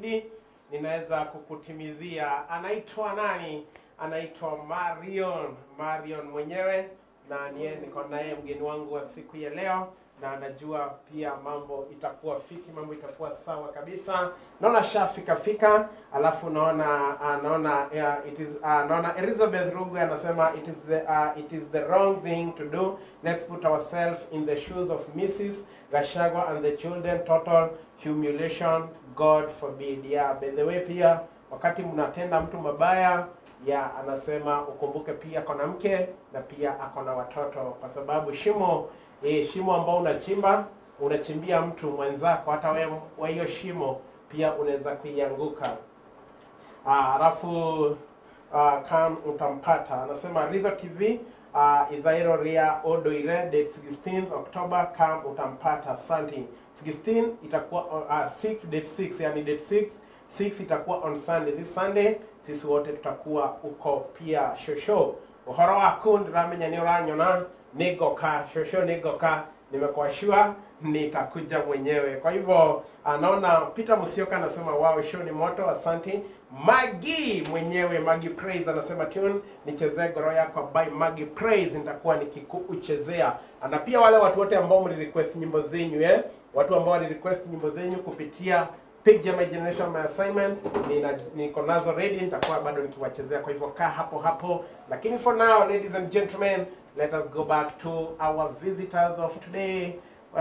kuahidi ninaweza kukutimizia. Anaitwa nani? Anaitwa Marion, Marion mwenyewe, na niye niko naye mgeni wangu wa siku ya leo, na anajua pia mambo itakuwa fiti, mambo itakuwa sawa kabisa. Naona shafika fika, alafu naona uh, naona uh, it is uh, naona Elizabeth Rugu anasema it is the uh, it is the wrong thing to do. Let's put ourselves in the shoes of Mrs. Gashagwa and the children. Total humiliation, God forbid. Yeah, by the way pia wakati mnatenda mtu mabaya ya anasema ukumbuke pia kona mke na pia akona watoto, kwa sababu shimo eh, shimo ambao unachimba unachimbia mtu mwenzako, hata wewe wa hiyo shimo pia unaweza kuianguka. Ah, Alafu uh, kam utampata anasema River TV uh, Ithairo Ria Odoire date 16 October kam utampata asante 16 itakuwa uh, 6 date 6 yani date 6 6 itakuwa on Sunday this Sunday sisi wote tutakuwa uko pia shosho uhoro waku ndiramenya ni uranyona nigoka shosho nigoka nimekuashua nitakuja mwenyewe kwa hivyo anaona Peter Musioka anasema wow show ni moto asante Magi mwenyewe Magi Praise anasema tune nichezee goro yako by Magi Praise nitakuwa nikikuchezea na pia wale watu wote ambao mlirequest nyimbo zenyu eh watu ambao walirequest nyimbo zenyu kupitia page ya My Generation My Assignment nina niko nazo ready, nitakuwa bado nikiwachezea. Kwa hivyo kaa hapo hapo, lakini for now, ladies and gentlemen, let us go back to our visitors of today. Uh,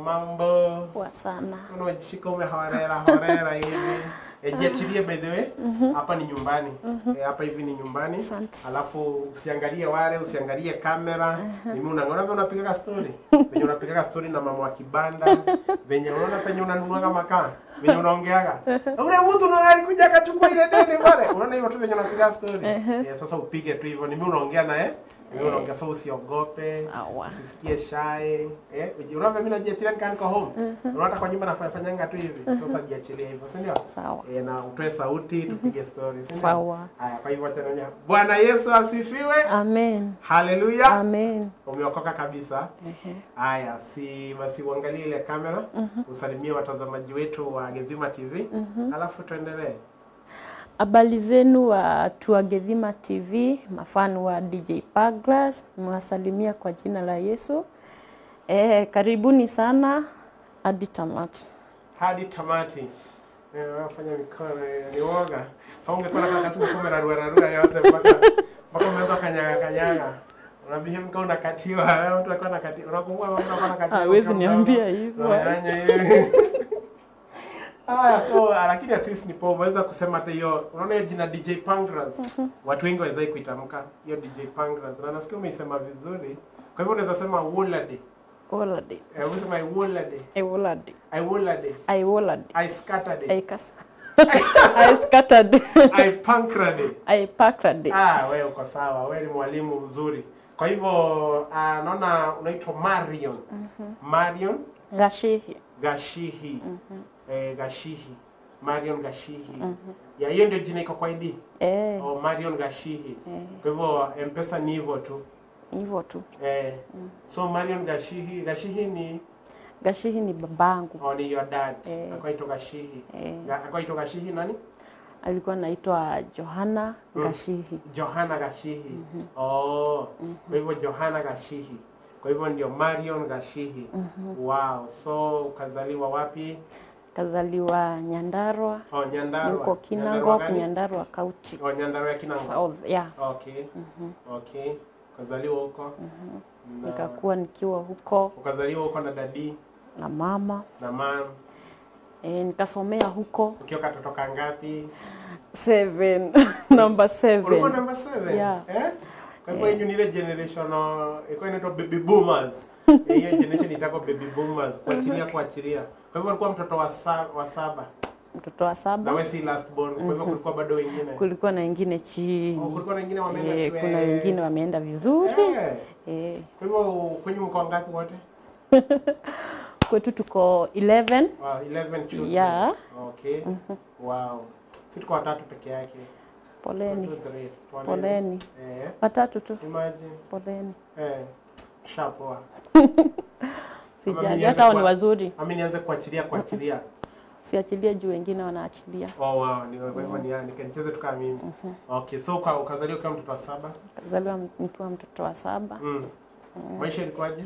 mambo Poa sana. unajishika umehorera horera hivi E, jiachilie by the way hapa ni nyumbani Eh, hapa hivi ni nyumbani Asante. alafu usiangalie wale usiangalie kamera mimi unaona vile unapiga story venye unapiga story na mama wa kibanda venye unaona penye unanunuaga makaa venye unaongeaga ule mtu ndo alikuja akachukua ile deni pale unaona hivyo tu venye unapiga story Eh, sasa upige tu hivyo ni mimi unaongea naye mimi unaongea so usiogope Sawa. usisikie shy eh unaona mimi najiachilia nikaa niko home unaona kwa nyumba nafanya fanyanga tu hivi sasa jiachilie hivyo si ndio Sawa. Eh, na utoe sauti tupige story si ndio? Sawa. haya kwa hivyo acha nanya Bwana Yesu asifiwe Amen. haleluya Amen. umeokoka kabisa Ehe. haya si basi uangalie ile kamera usalimie watazamaji wetu wa Gedhima TV alafu tuendelee Habari zenu watu wa Gedhima TV, mafani wa DJ Pagras, mwasalimia kwa jina la Yesu. Eh, karibuni sana hadi tamati. hadi tamati Eh, wafanya mikono eh, ni woga haungekuwa na kasi kumera rua rua yote mpaka mpaka umeanza kanyaga kanyaga unabihim kama unakatiwa wewe mtu alikuwa anakatiwa unakumbuka mtu alikuwa anakatiwa Hawezi ukiwa niambia mdogo? hivyo. Unafanya hivi Haya, so ah, lakini at least nipo umeweza kusema hata hiyo unaona hiyo jina DJ Pangras watu wengi wawezai kuitamka hiyo DJ Pangras na nasikia umeisema vizuri kwa hivyo unaweza sema Wolade Wolade. eh unasema I Wolade I wolade. I Wolade I wolade. I scattered I kas. I scattered. I pankrade. I pakrade. Ah, wewe uko sawa, wewe ni mwalimu mzuri. Kwa hivyo ah, naona unaitwa Marion. Marion Gashihi. Gashihi. Eh, Gashihi. Marion Gashihi. Ya hiyo ndio jina iko kwa ID. Eh, Oh, Marion Gashihi. Kwa hivyo M-Pesa ni hivyo tu. hivyo tu. Eh, so Marion Gashihi, Gashihi ni Gashihi ni babangu. oh, ni your dad. Eh. Akaitwa Gashihi. Eh. Ga- Akaitwa Gashihi nani? Alikuwa anaitwa Johanna Gashihi. Johana Gashihi. Oh, kwa hivyo Johana Gashihi. Kwa hivyo ndio Marion Gashihi. Wow. So ukazaliwa wapi? Kazaliwa Nyandarua. Oh, Nyandarua. Yuko Kinangop, Nyandarua gani? Nyandarua County. Oh, Nyandarua ya Kinangop. South, yeah. Okay. Okay. Ukazaliwa huko. Na- Nikakuwa nikiwa huko Ukazaliwa huko na dadi na mama. na mam. E, nikasomea huko Ukiwa katoto kangapi? seven. number Ulikuwa seven. number 7. Yeah. Eh? Kwa hivyo hiyo ni ile generation uh, ilikuwa inaitwa baby boomers. Eh, Hiyo generation itakuwa baby boomers, kuachilia kuachilia. Kwa hivyo ulikuwa mtoto wa sa, wa saba. Mtoto wa Na saba. wewe si last born. Kwa hivyo kulikuwa bado wengine. Kulikuwa na wengine Oh, chini. kulikuwa na wengine wameenda E, shule. kuna wengine wameenda vizuri. Eh. E, Kwa hivyo kwenye mko ngapi wote? kwetu tuko 11. Wow, 11 children. Yeah. Okay. Wow. Si tuko watatu peke yake. Poleni. One, two, three. Poleni. Eh. Watatu tu. Imagine. Poleni. Eh. Shapoa. Sijali. nianze Hata hao ni kwa- wazuri. Ami nianze kuachilia kuachilia. siachilie juu wengine wanaachilia. Oh, wow. Ni kwa hivyo ni yani nicheze tu kama mimi. Okay, so uka, ukazaliwa kama mtoto wa saba. Kazaliwa nikiwa mtoto wa saba. Mm. Maisha ilikuwaje?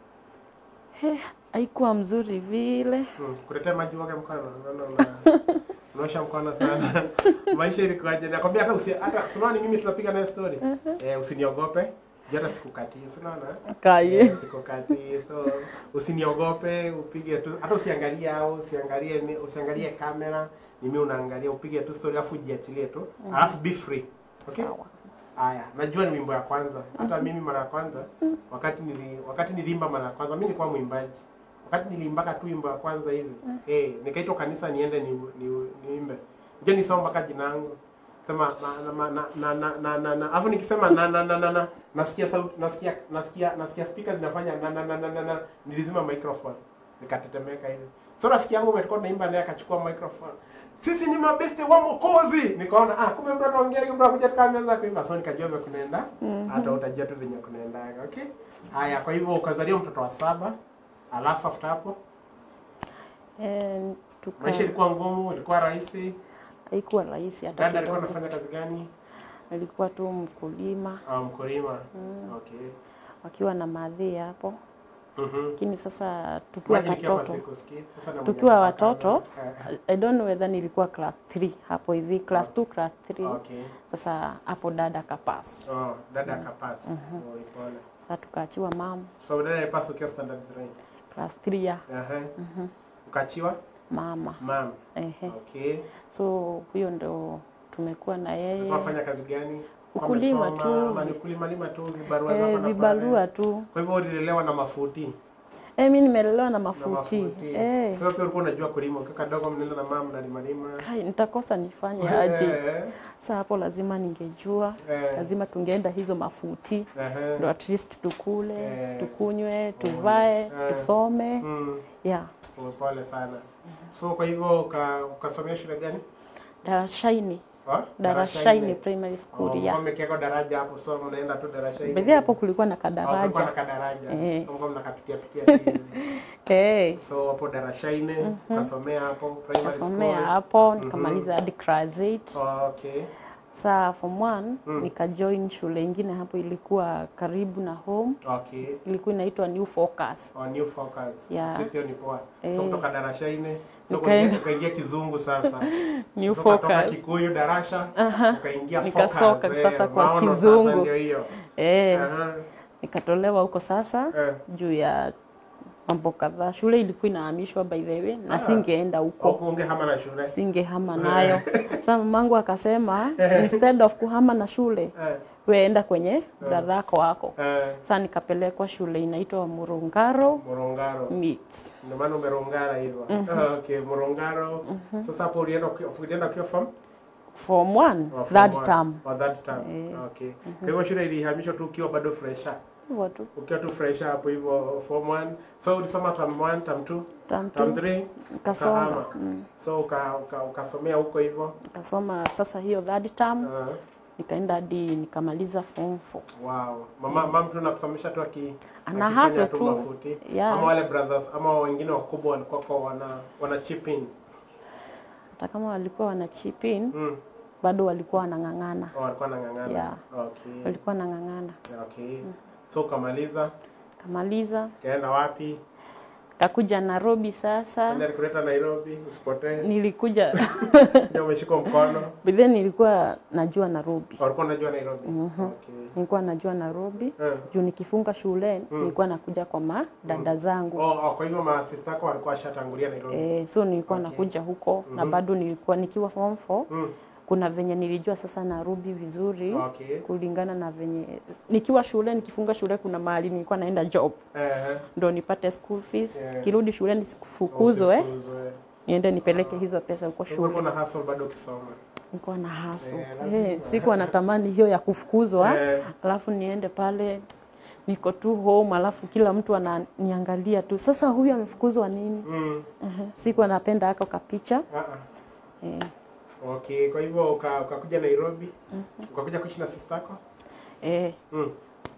Haikuwa mzuri vile. Mm. Kuletea maji wake mkono. Naona una unaosha mkono sana. Maisha ilikuwaje? Nakwambia hata usi hata unaona mimi tunapiga naye story. Eh, usiniogope. Juu hata sikukatii. Si unaona? Kaye. Eh, sikukatii. So usiniogope, upige tu hata usiangalie au usiangalie ni- usiangalie kamera. Ni mimi unaangalia upige tu story alafu ujiachilie tu. Alafu be free. Okay? Sawa. Haya, najua ni wimbo ya kwanza. Hata mimi mara ya kwanza wakati nili wakati niliimba mara ya kwanza, mimi nilikuwa mwimbaji. Wakati niliimbaka tu wimbo ya kwanza hivi, eh, nikaitwa kanisa niende ni, ni, niimbe. Je, nisoma mpaka jina langu. Sema na na na na na na na na. Alafu nikisema na na na na na nasikia sauti nasikia nasikia nasikia speaker zinafanya na na na na na, na. Nilizima microphone. Nikatetemeka hivi. So rafiki yangu umetoka naimba naye akachukua microphone. Sisi ni mabeste wa Mwokozi. Nikaona ah, kumbe mtu anaongea hivi mtu anakuja tukaanza kuimba. So nikajua vile kunaenda. Hata utajua tu venye kunaenda. Okay? Haya, kwa hivyo ukazaliwa mtoto wa saba. Alafu after hapo Eh, tuka maisha ilikuwa ngumu, ilikuwa rahisi. haikuwa rahisi hata Dada alikuwa kidogo. anafanya kazi gani? Alikuwa tu mkulima Ah, mkulima. Okay. wakiwa na madhi hapo, Mhm. lakini sasa tukiwa Maji nikiwa watoto sikusikii. Sasa na tukiwa mwenye watoto anataka- eh, I don't know whether nilikuwa class 3 hapo hivi class 2 class 3 Okay. sasa hapo dada kapasu Oh, dada akapasi. Oh, ipole. sasa tukaachiwa mam So dada alipaswa ukiwa standard 3. class 3 ya Aha. Ukachiwa mama mam. ehe Okay. so huyo ndo tumekuwa na yeye Ulikuwa unafanya kazi gani? Kwa Ukulima umesoma, tu. Ama ni ukulima lima tu vibarua hapa eh, na pale? vibarua tu Kwa hivyo ulilelewa na mafuti. eh, mi nimelelewa na Na mafuti mafuti. eh, Kwa hivyo pia ulikuwa unajua kulima. Ukiwa kadogo mnaenda na mama mnalima lima. kai, nitakosa nifanye aje Eh, sasa hapo lazima ningejua eh, lazima tungeenda hizo mafuti ehe. ndo at least tukule Eh. tukunywe tuvae Eh. tusome Mm, yeah pole sana. So kwa hivyo uka- ukasomea shule gani? darashaini Ha? darashaini primary school Oh, ya Umekiweka daraja hapo so unaenda tu darashaini. bedhi hapo kulikuwa na Oh, kulikuwa na kadaraja kadaraja. Eh. So mlikuwa mnakapitia pitia hivi. hey, So hapo darashaini ukasomea hapo primary kasomea school. hapo nikamaliza hadi class 8 Oh, okay. saa form 1 nikajoin shule ingine hapo ilikuwa karibu na home Okay. ilikuwa inaitwa new focus Oh, new focus. Yeah. This ni poa. So Eh. kutoka darashaini so Nikaenda- ukaingia ukaingia kizungu sasa. new Kutoka- toka focus Kikuyu darasha ukaingia Nikasoka focus. sasa Eh, kwa maono kizungu. Sasa ndio hiyo. eh, Aha. nikatolewa huko sasa Eh. juu ya mambo kadhaa shule ilikuwa inahamishwa by the way na Ah. singeenda huko Huko ungehama na shule. singehama nayo sasa mamangu akasema instead of kuhama na shule Eh. weenda kwenye bradhako wako Eh. sasa nikapelekwa shule inaitwa Murungaro Morongaro. Meets. Ndio maana umerongara hivyo. Ah, Okay, Morongaro. Sasa hapo ulienda ukiwa- ulienda ukiwa form? form 1 Oh, form third one. term Oh, third term. Okay. Kwa hivyo shule ilihamishwa tu ukiwa bado fresher. hivyo tu Ukiwa tu fresher hapo hivyo form 1. So ulisoma term 1, term 2, term term 2 3. nikasonga ukahama. So uka, uka, ukasomea huko hivyo. nikasoma sasa hiyo third term Ah, nikaenda hadi nikamaliza form 4 wow. Mama mama tu nakusomesha tu aki Ana akifanya hustle tu tu. mafuti. Yeah. Ama wale brothers ama wengine wakubwa walikuwa kwa wana wana chip in. hata kama walikuwa wana chip in Mm. bado walikuwa wanang'ang'ana Oh, walikuwa wanang'ang'ana. Yeah. Okay. walikuwa wanang'ang'ana Okay. So ukamaliza, kamaliza kaenda wapi? kakuja Nairobi sasa Ndio alikuleta Nairobi, usipotee. nilikuja Ndio umeshika mkono. but then nilikuwa najua Nairobi Walikuwa unajua Nairobi. Okay. nilikuwa najua Nairobi Eh. juu nikifunga shule nilikuwa nakuja kwa madada zangu Oh, oh, kwa hivyo masista yako walikuwa washatangulia Nairobi. eh, so nilikuwa nakuja huko na bado nilikuwa nikiwa form 4 Mm. kuna venye nilijua sasa Nairobi vizuri Okay. kulingana na venye nikiwa shule nikifunga shule kuna mahali nilikuwa naenda job Eh. ndo nipate school fees Yeah. kirudi shule nisifukuzwe Usifukuzwe. niende nipeleke hizo pesa huko Ulikuwa shule na hustle bado ukisoma. nilikuwa na haso Eh, lazima. eh, sikuwa natamani hiyo ya kufukuzwa Eh. alafu niende pale niko tu home alafu kila mtu ananiangalia tu sasa huyu amefukuzwa nini Mm. uh-huh. sikuwa napenda ako kapicha Ah, ah. eh, Okay, kwa hivyo uka- ukakuja Nairobi. Ukakuja kuishi na sister yako? eh, Mm.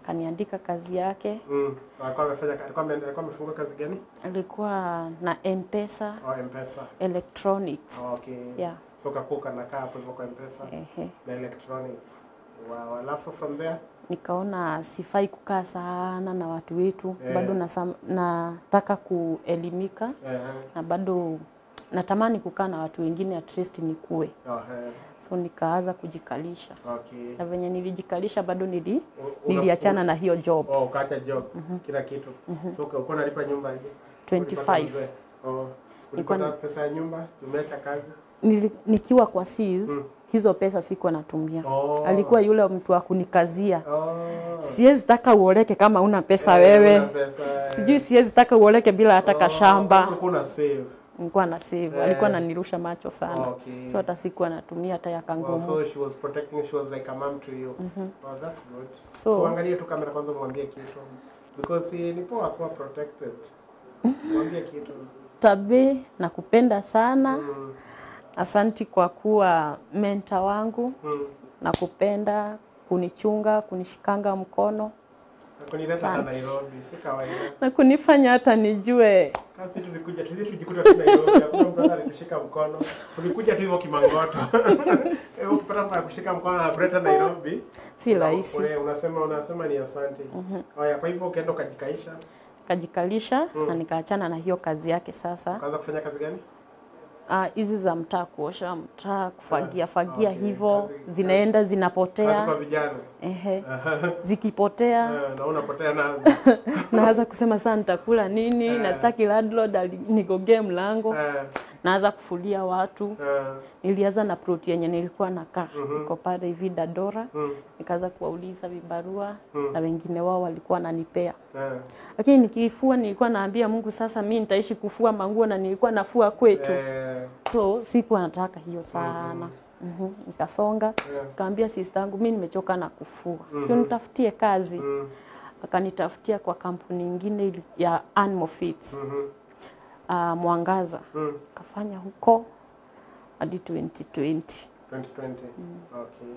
akaniandika kazi yake. Mm. Alikuwa amefanya alikuwa ame- alikuwa amefungua kazi gani? Alikuwa na M-Pesa Oh, M-Pesa. electronics. Oh, okay. Yeah. So kakuwa kanakaa hapo hivyo kwa M-Pesa Ehe. na electronic. Wow. Alafu from there Nikaona sifai kukaa sana na watu wetu, Eh. bado nasam, nataka kuelimika eh, na bado natamani kukaa na watu wengine, at least nikue. oh, eh, So nikaanza kujikalisha, okay. na venye nilijikalisha bado nili, U- una- niliachana na hiyo job Oh, ukaacha job kila kitu. So uka- ulikuwa unalipa nyumba aje? 25. Ulipata mzee? Oh. Nilikuwa Ulipata pesa ya nyumba? Umeacha kazi? Nili, nikiwa kwa SEAS Mm. hizo pesa sikuwa natumia. Oh. Alikuwa yule mtu wa kunikazia, Oh. siwezi taka uoleke kama una pesa Eh, wewe, una pesa, eh. sijui siwezi taka uoleke bila hata Oh, kashamba. ulikuwa una save. Nilikuwa na save, Eh. alikuwa ananirusha macho sana, Okay. so hata sikuwa natumia hata ya Wow, kangumu. so she was protecting, she was like a mom to you. Oh, that's good. So- So, angalie tu kamera kwanza mwambie kitu. Because eh, ni poa kuwa protected. Mwambie kitu. Tabe, nakupenda sana. Mm, Asanti kwa kuwa menta wangu, mm. nakupenda kunichunga, kunishikanga mkono Na kunileta hata Asante. Nairobi, si kawaida. na kunifanya hata nijue Kasi tulikuja tu sisi tujikuta tu Nairobi, hakuna mtu hata alikushika mkono. Tulikuja tu hivyo kimangoto. Hivyo ukipata mtu akushika mkono na kuleta Nairobi. si rahisi. Wewe unasema unasema ni asante. Haya, kwa hivyo ukaenda ukajikaisha, Kajikalisha na nikaachana na hiyo kazi yake sasa. ukaanza kufanya kazi gani? Ah, hizi za mtaa, kuosha mtaa, kufagia fagia okay. hivyo, Kazi- zinaenda Kazi zinapotea. kwa vijana. Ehe, zikipotea Eh, na unapotea na naanza kusema saa nitakula nini, na sitaki landlord ali- nigogee mlango. eh, Naanza kufulia watu. eh, Nilianza na ploti yenye nilikuwa nakaa niko pale hivi Dadora, mm, nikaanza kuwauliza vibarua Mm. na wengine wao walikuwa wananipea, eh, lakini nikifua nilikuwa naambia Mungu, sasa mi nitaishi kufua manguo na nilikuwa nafua kwetu eh, so sikuwa nataka hiyo sana. Mhm, Nikasonga eh, kaambia sister yangu mi nimechoka na kufua, sio nitafutie kazi. mm, Akanitafutia kwa kampuni ingine ili- ya Animal Feeds mhm, ah, Mwangaza, mm. kafanya huko hadi 2020. 2020. Okay.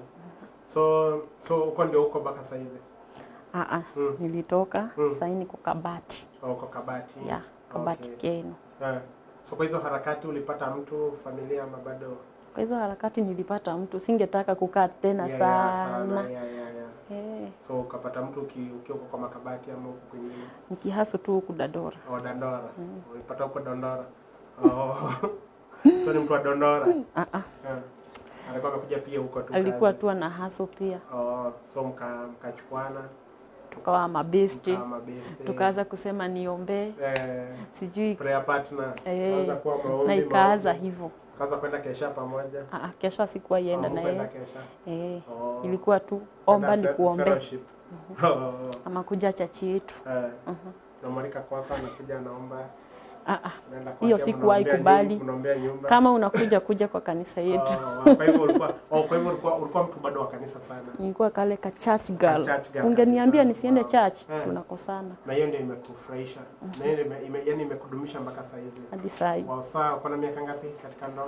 So so uko ndio uko mpaka saa hizi. Ah, ah, Mm. nilitoka Mm. sasa niko Kabati Oh, Uko Kabati. ya Kabati Okay. Keno. Eh. So kwa hizo harakati ulipata mtu familia ama bado? Kwa hizo harakati nilipata mtu, singetaka kukaa tena Yeah, yeah, sana Yeah, yeah, yeah. eh, So ukapata mtu uki- ukiwa uko kwa makabati ama huko kwingine? nikihasu tu huku Dadora. Oh, Dandora. Ulipata huko Dandora. Oh. so ni mtu wa Dandora. Ah, ah, Eh. Alikuwa amekuja pia huko tu. alikuwa kazi. tu ana haso pia, Oh, so mka mkachukuana tukawa mabesti, kama best. tukaanza kusema niombee, eh, sijui prayer partner. Eh, Kaanza kuwa maombi. na ikaanza maombi. hivyo. Kaanza kwenda kesha pamoja. Ah, ah, kesho sikuwa ienda Oh, na kwenda yeye kesha. eh, Oh. ilikuwa tu omba Kwenda ni fe- kuombe fellowship. Oh. ama kuja chachi yetu. Eh. Namwalika kwako anakuja anaomba. Ah, ah, Unaenda Hiyo kwake, sikuwahi mnaombea kubali. nyumba- mnaombea nyumba. kama unakuja kuja kwa kanisa yetu. Oh, kwa hivyo ulikuwa oh, kwa hivyo ulikuwa ulikuwa mtu bado wa kanisa sana. Nilikuwa kale ka church girl. church girl Ungeniambia kabisa. nisiende Wow. church, Eh. tunakosana Na hiyo ndio imekufurahisha. Na hiyo ndio ime, ime, yani imekudumisha mpaka saa hizi. hadi saa hii. Wow, saa uko na miaka ngapi katika ndoa?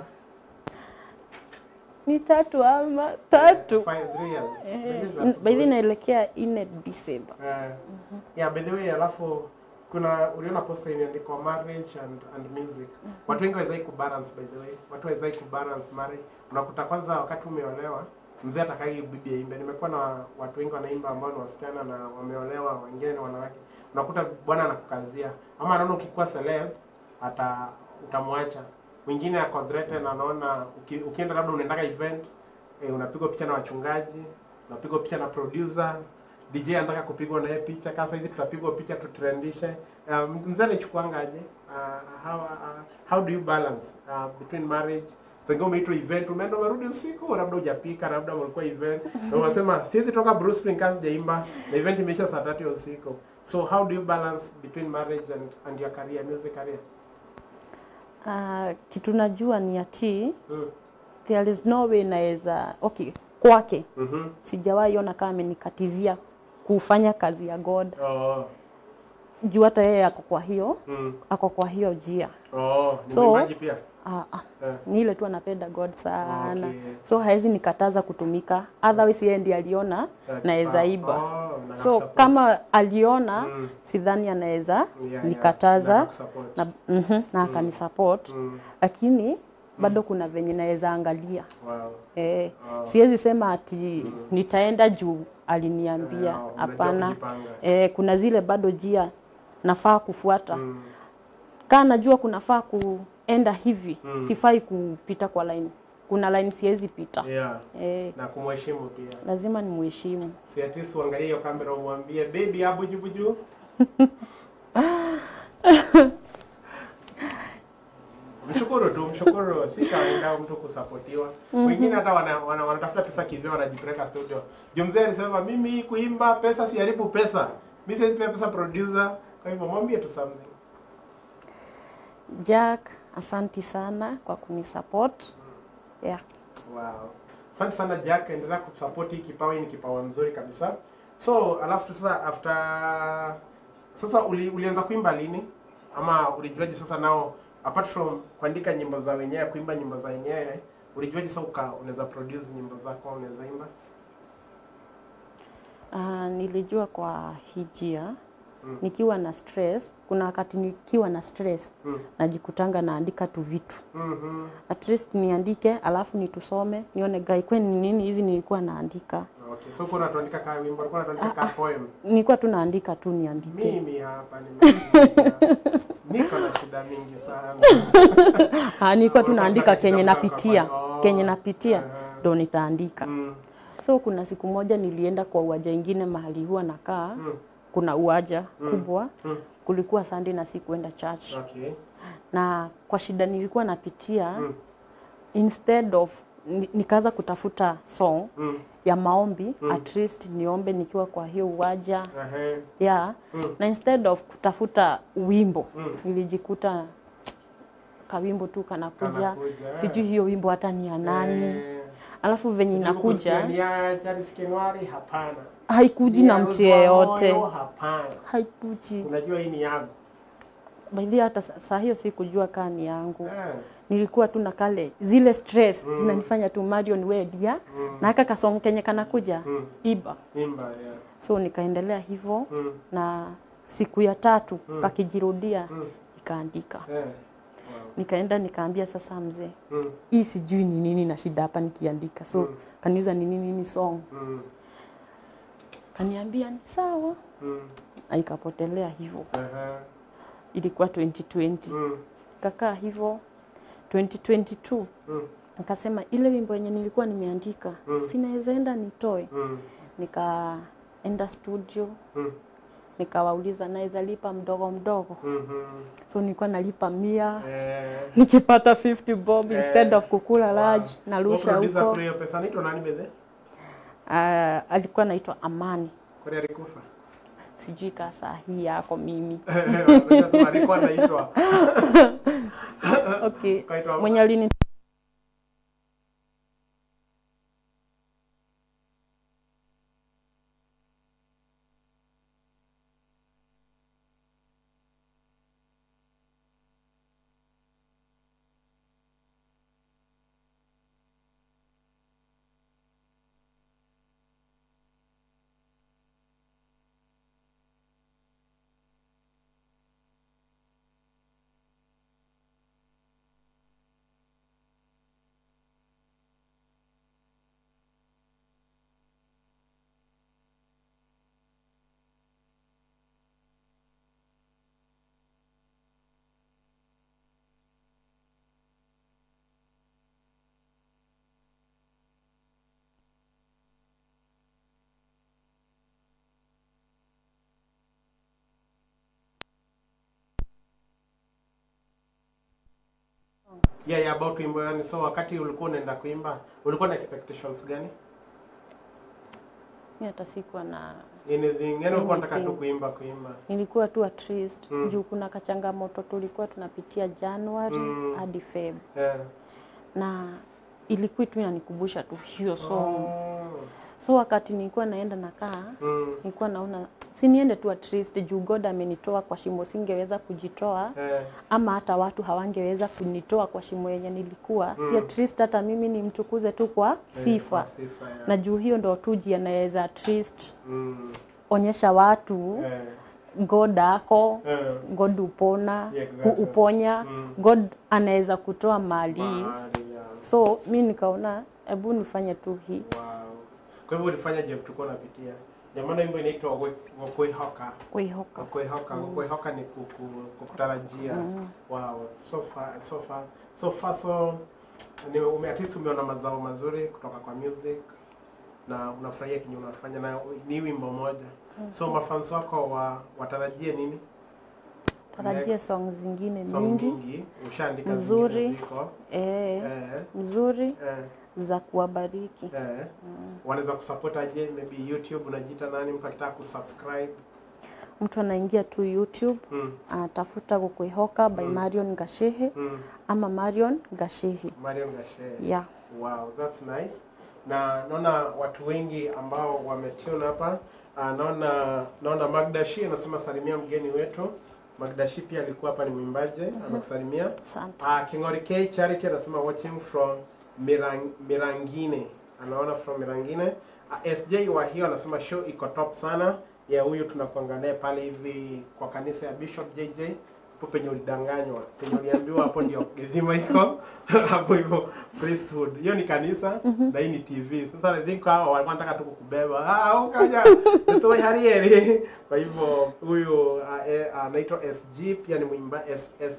Ni tatu ama tatu. Five, three years. Eh, Maybe that's by the way good. naelekea ine December. Eh, yeah, by the way, alafu kuna uliona posta imeandikwa marriage and, and music. Watu wengi hawawezi kubalance by the way. Watu hawawezi kubalance marriage. Unakuta kwanza wakati umeolewa mzee atakagi bibi aimbe. Nimekuwa na watu wengi wanaimba ambao ni wasichana na wameolewa, wengine ni wanawake. Unakuta bwana anakukazia ama anaona ukikuwa celeb ata utamwacha. Mwingine ako threatened anaona uki, ukienda labda unaendaga event eh, unapigwa picha na wachungaji, unapigwa picha na producer DJ anataka kupigwa naye picha. Kama hizi tutapigwa picha tutrendishe. Um, mzee alichukuanga aje? Uh, how, uh, how do you balance uh, between marriage Sasa umeitwa event, umeenda umerudi usiku, labda hujapika, labda mlikuwa event. Na unasema siwezi toka Bruce Springsteen sijaimba, na event imeisha saa tatu ya usiku. So how do you balance between marriage and, and your career, music career? Ah, kitu najua ni ati Mm. there is no way naweza okay, kwake Mhm. sijawahi ona kama amenikatizia kufanya kazi ya God Oh. juu hata yeye ako kwa hiyo Mm. ako kwa hiyo njia Oh, ni So- mwimbaji pia. ah, ah. Eh. ni ile tu anapenda God sana Okay. so hawezi nikataza kutumika otherwise yeye ndiye aliona Eh, naweza kipawa. iba Oh, na so nakusupport. kama aliona Mm. sidhani anaweza Yeah, yeah. Na nikataza nakusupport. na, mm na akanisupport Mm. lakini bado kuna venye naweza angalia Wow. eh, Oh. siwezi sema ati nitaenda juu aliniambia Yeah, unajua hapana kujipanga. eh, kuna zile bado jia nafaa kufuata Mm. kaa najua kunafaa kuenda hivi sifai kupita kwa line kuna line siwezi pita Yeah. eh, Na kumheshimu pia. lazima ni mheshimu Si at least uangalie hiyo kamera umwambie baby abu jibu juu. Mshukuru tu, mshukuru. Si kawaida mtu kusapotiwa. Wengine hata wana, wana, wanatafuta pesa kivyo wanajipeleka studio. Juu mzee alisema mimi kuimba pesa siharibu pesa. Mimi siwezi pia pesa producer. Kwa hivyo mwambie tu something. Jack asanti sana kwa kunisupport yeah. Wow. Asante sana Jack, endelea kusupport hii kipawa, hii ni kipawa mzuri kabisa. So, alafu sasa after sasa uli, ulianza kuimba lini? Ama ulijuaje sasa nao apart from kuandika nyimbo za wenyewe, kuimba nyimbo za wenyewe, ulijuaje sasa uka unaweza produce nyimbo zako, unaweza imba? Uh, nilijua kwa hijia Mm. nikiwa na stress kuna wakati nikiwa na stress Mm. najikutanga naandika tu vitu Mhm. at least niandike alafu nitusome nione gai kwani ni nini hizi nilikuwa naandika Okay. So kuna tuandika kama wimbo, kuna tuandika kama poem. nilikuwa tu naandika tu niandike Mimi hapa nimekuja. Niko na shida mingi sana. Ah, nilikuwa tu Unataka naandika kenye kidogo napitia kwa- oh. kenye napitia Aha. ndo nitaandika Mm. so kuna siku moja nilienda kwa uwanja ingine mahali huwa nakaa Mm. kuna uwanja kubwa Mm. kulikuwa Sunday na sikuenda church Okay. na kwa shida nilikuwa napitia Mm. instead of ni- nikaanza kutafuta song Mm. ya maombi at least niombe nikiwa kwa hiyo uwanja Ehe. ya Mm. na instead of kutafuta wimbo Mm. nilijikuta kawimbo tu kanakuja Kanakuja, eh. sijui hiyo wimbo hata ni ya nani Eh, alafu venye Unajaribu kusikia inakuja ni ya Charles Kenwari? Hapana. haikuji Ni na ya mtu Rose wa yeyote Moyo? Hapana. haikuji Unajua hii ni yangu. by the way, hata sa- saa hiyo sikujua kaa ni yangu Eh. nilikuwa tu na kale zile stress zinanifanya tu Marion Wedia na aka kasong kenye kanakuja Mm. iba Imba ya. so nikaendelea hivyo Mm. na siku ya tatu kakijirudia Mm. nikaandika Eh. Wow. nikaenda nikaambia sasa mzee Mm. hii sijui ni nini na shida hapa nikiandika so kaniuza ni nini ni song Mm. kaniambia ni sawa Mm. na ikapotelea hivyo Ehe. ilikuwa 2020 Mm. kakaa hivyo 2022 Mm. nikasema ile wimbo yenye nilikuwa nimeandika Mm. sinaweza enda nitoe Mm. nikaenda studio Mm. nikawauliza naweza lipa mdogo mdogo Mhm. so nilikuwa nalipa mia Eh. nikipata 50 bob Eh. instead of kukula Wow. large narusha Producer huko kule hiyo pesa anaitwa nani bedhe? Ah, alikuwa anaitwa Amani Kwani alikufa? sijui kaa saa hii yako mimi Unajua alikuwa anaitwa. okay Kaitwa mwenye alini Yeah, yeah, about wimbo yani. So wakati ulikuwa unaenda kuimba, ulikuwa na expectations gani? mi hata sikuwa na Anything, yani ulikuwa unataka tu Anything. kuimba kuimba. nilikuwa tu at least Mm. juu kuna kachangamoto tulikuwa tunapitia January Mm. hadi Feb Yeah. na ilikuwa tu inanikumbusha tu hiyo song Oh. so wakati nilikuwa naenda nakaa Mm. nilikuwa naona si niende tu at least juu God amenitoa kwa shimo singeweza kujitoa Eh, ama hata watu hawangeweza kunitoa kwa shimo yenye nilikuwa si at least hata mimi nimtukuze tu kwa sifa kwa sifa ya. na juu hiyo ndo tu njia naweza at least Mm, onyesha watu eh, God ako eh, God upona Yeah, exactly. kuuponya Mm. God anaweza kutoa mali mahali ya. so mi nikaona hebu nifanye tu hii Wow. Kwa hivyo ulifanya je tulikuwa unapitia? Ndio maana wimbo inaitwa Wokwehoka. kuihoka Wokwehoka, Wokwehoka ni kuku, kukutarajia. Wow, so far so far so far so ni ume at least umeona mazao mazuri kutoka kwa music na unafurahia kinyo unafanya na ni wimbo moja. So mafans wako wa watarajie nini? tarajia Next. song zingine Song mingi nyingi, ushaandika Mzuri. zingine ziko. eh, Eh, mzuri eh. za kuwabariki Eh, wanaweza kusupport aje maybe YouTube unajiita nani mtu akitaka kusubscribe mtu anaingia tu youtube mm, anatafuta kukuihoka by marion gashehe mm. ama marion gashehe Mariam Gashe yeah. wow that's nice na naona watu wengi ambao wametune hapa uh, naona naona Magdashi anasema salimia mgeni wetu Magdashi pia alikuwa hapa ni mwimbaji anakusalimia asante uh, Kingori K Charity anasema watching from Mirang, Mirangine anaona from Mirangine uh, SJ wa hiyo anasema show iko top sana ya huyu tunakuanga naye pale hivi kwa kanisa ya Bishop JJ hapo penye ulidanganywa penye uliambiwa hapo ndio gedhima iko hapo hivyo priesthood hiyo ni kanisa na hii ni TV sasa I think hao walikuwa wanataka tu kukubeba ah ukaja tutoe harieri kwa hivyo huyu ah, eh, anaitwa SG pia ni mwimba S, S,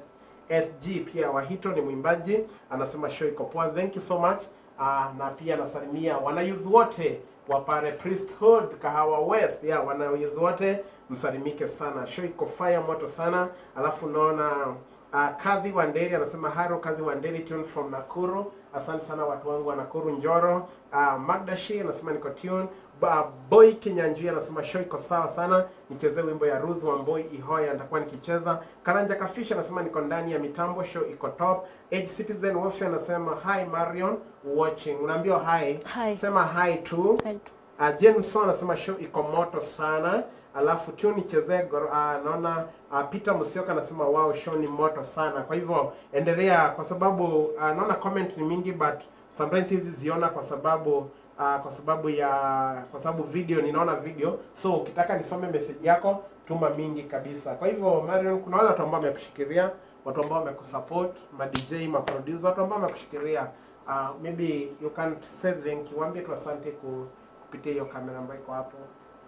SG pia Wahito ni mwimbaji anasema show iko poa thank you so much uh, na pia anasalimia wanayouth wote wa Pare Priesthood Kahawa West yeah, wanayouth wote msalimike sana show iko fire moto sana alafu naona uh, Kadhi Wanderi anasema haro Kadhi Wanderi tune from Nakuru asante sana watu wangu wa Nakuru Njoro uh, Magdashi anasema niko tune Ba, Boy Kinyanjui anasema show iko sawa sana, nichezee wimbo ya Ruth Wamboi Ihoya, nitakuwa nikicheza. Karanja Kafisha anasema niko ndani ya mitambo, show iko top. Age Citizen Wofi anasema hi Marion watching, unaambiwa hi, Hi. sema hi tu. Right. Uh, Jameson anasema show iko moto sana. Alafu tu nichezee gor- uh, naona uh, Peter Musioka anasema wow show ni moto sana. Kwa hivyo endelea kwa sababu uh, naona comment ni mingi but sometimes hizi ziona kwa sababu uh, kwa sababu ya kwa sababu video ninaona video so ukitaka nisome message yako tuma mingi kabisa. Kwa hivyo Marion, kuna wale watu ambao wamekushikilia, watu ambao wamekusupport, ma DJ, ma producer, watu ambao wamekushikilia. Uh, maybe you can say thank you. Waambie tu asante ku, kupitia hiyo kamera ambayo iko hapo.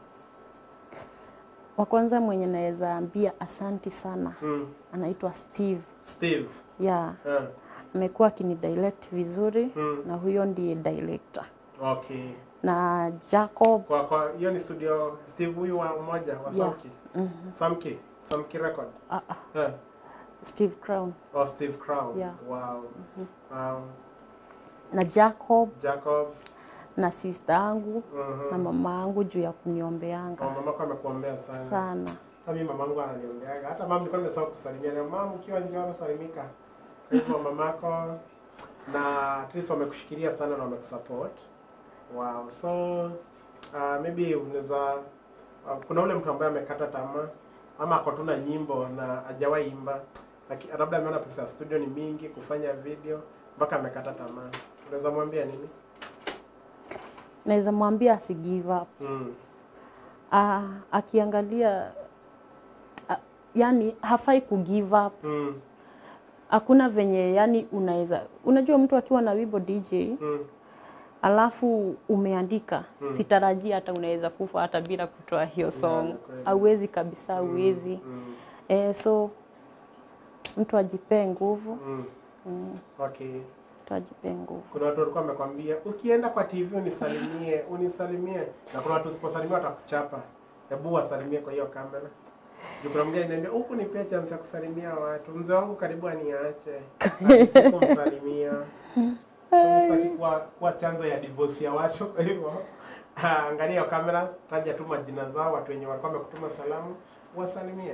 wa kwanza mwenye naweza ambia asanti sana Mm. anaitwa steve Steve. yeah Uh, amekuwa akinidirect vizuri Mm. na huyo ndiye director okay. na jacob Kwa kwa hiyo ni studio Steve huyu wa mmoja wa Yeah. Samki. mhm, Samki. Samki record. ah, ah, Uh, steve crown oh Steve Crown. Yeah. Wow. Um, na jacob Jacob. na sister yangu Mhm. na mama yangu juu ya kuniombeanga Oh, mamako amekuombea sana. sana Hata mimi mamangu ananiongeaga. Hata mama nilikuwa nimesahau kusalimia. Na mama ukiwa nje unasalimika. Kwa hivyo mamako na at least wamekushikilia sana na wamekusupport. Wow. So uh, maybe unaweza uh, kuna ule mtu ambaye amekata tamaa ama ako tu na nyimbo na hajawahi imba. Lakini labda ameona pesa ya studio ni mingi kufanya video mpaka amekata tamaa. Unaweza mwambia nini? naweza mwambia asi give up Mm. ah, akiangalia ah, yani hafai ku give up Mm. hakuna venye yani unaweza unajua mtu akiwa na wimbo dj Mm. alafu umeandika sitarajia hata unaweza kufa hata bila kutoa hiyo song kweli. hauwezi kabisa hauwezi Mm. eh, so mtu ajipee nguvu Mm. mm, Okay. mtu ajipee nguvu Kuna watu walikuwa wamekwambia ukienda kwa TV unisalimie, unisalimie. Na kuna watu usiposalimia watakuchapa. Hebu wasalimie kwa hiyo kamera. Juu kuna mwingine ananiambia huku nipea chance ya kusalimia watu. Mzee wangu karibu aniache. Sikumsalimia. So sitaki kuwa, kuwa chanzo ya divorce ya watu kwa hivyo ah, angalia hiyo kamera, taja tu majina zao, watu wenye walikuwa wamekutuma salamu, wasalimie.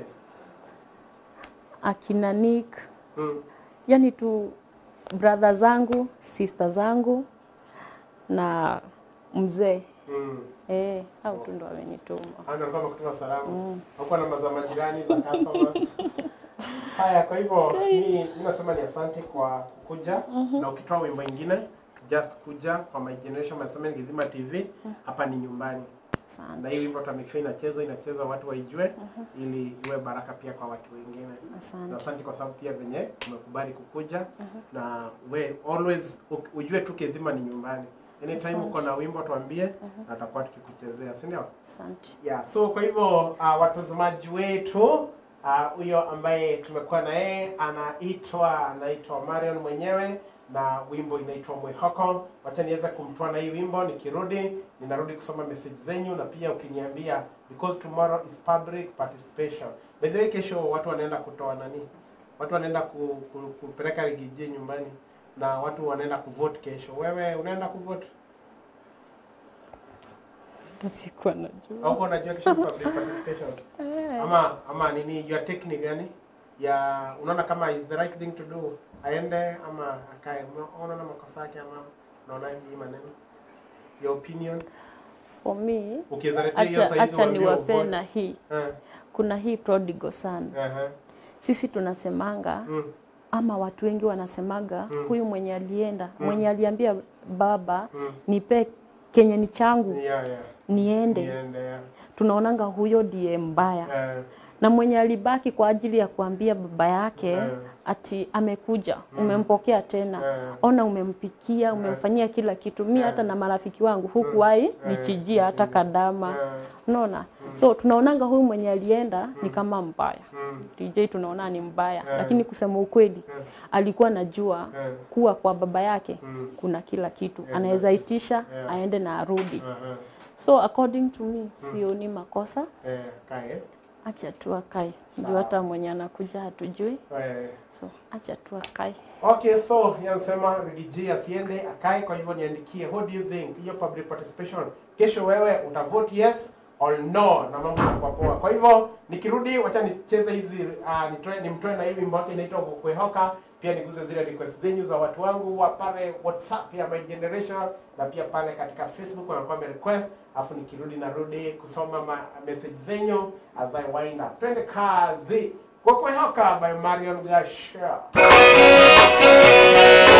akina Nick Mm. yani tu brother zangu sister zangu na mzee Mm. Eh, au tu ndo wamenituma. Ana alikuwa amekutuma salamu. Hakuwa namba za majirani za customers. Haya, kwa hivyo mimi mimi nasema ni asante kwa kuja na ukitoa wimbo ingine just kuja kwa My Generation Masema Ngizima TV hapa ni nyumbani. Na Asante. hii wimbo tutamake sure inachezwa inachezwa watu waijue ili iwe baraka pia kwa watu wengine. Na Asante. asante kwa sababu pia venye umekubali kukuja na we always u- ujue tu Kizima ni nyumbani. Anytime Asante. uko na wimbo tuambie na tutakuwa tukikuchezea, si ndio? Asante. Yeah, so kwa hivyo uh, watazamaji wetu ah, huyo ambaye tumekuwa na yeye anaitwa anaitwa Marion mwenyewe na wimbo inaitwa Mwihoko. Wacha niweze kumtoa na hii wimbo, nikirudi ninarudi kusoma message zenyu na pia ukiniambia because tomorrow is public participation. By the way, kesho watu wanaenda kutoa nani? Watu wanaenda ku, ku, kupeleka rigiji nyumbani na watu wanaenda kuvote kesho. Wewe unaenda kuvote? Hata sikuwa najua. Au uko unajua kesho ni public participation? ama ama nini your technique gani ya unaona kama is the right thing to do aende ama akae Una- unaona makosa yake ama unaonaje hii maneno your opinion For me, ukizaletea hiyo acha, saizi acha uambiwe niwape uvote. na hii. Eh, Kuna hii prodigal son. eh, Sisi tunasemanga mm, ama watu wengi wanasemaga Mm. huyu mwenye alienda Mm. mwenye aliambia baba mm. nipe kenye ni changu Yeah, yeah. niende Niende, yeah. tunaonanga huyo ndiye mbaya Eh, na mwenye alibaki kwa ajili ya kuambia baba yake Eh. ati amekuja umempokea tena eh, ona umempikia umemfanyia kila kitu mi Eh. hata na marafiki wangu hukuwahi Eh. nichijia hata kadama eh, unaona so tunaonanga huyu mwenye alienda ni kama mbaya mm, DJ tunaona ni mbaya Eh. lakini kusema ukweli eh, alikuwa najua eh, kuwa kwa baba yake mm, kuna kila kitu Exactly. anaweza itisha Yeah. aende na arudi eh, eh, so according to me sioni makosa eh, kae. acha tu akae ndio hata mwenye anakuja hatujui Eh, so acha tu akae Okay, so yanasema Riggy asiende akae. Kwa hivyo niandikie, what do you think hiyo public participation kesho, wewe utavote yes or no, na mambo yatakuwa poa. Kwa hivyo nikirudi, wacha nicheze hizi uh, nitoe nimtoe na hii wimbo wake inaitwa Kwehoka, pia niguze zile request zenyu za watu wangu wa pale WhatsApp ya My Generation na pia pale katika Facebook wanakuwa request, afu nikirudi narudi kusoma ma message zenyu as I wind up. Twende kazi. Kwehoka by Marion Gasha.